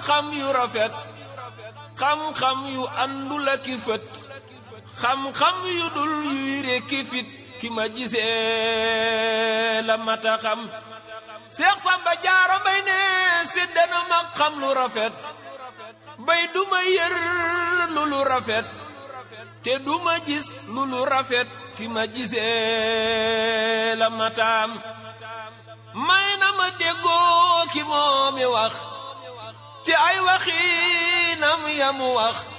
xam-xam yu rafet xam-xam yu àndul ak i fët xam-xam yu dul yuy rekki fit ki ma gisee la mata xam Seex Samba Jaara Mbay ne séddana ma xam lu rafet bay duma yër lu lu rafet te duma gis lu lu rafet ki ma gisee la mataam may na ma déggoo ki moomi wax ci ay waxinam yamu wax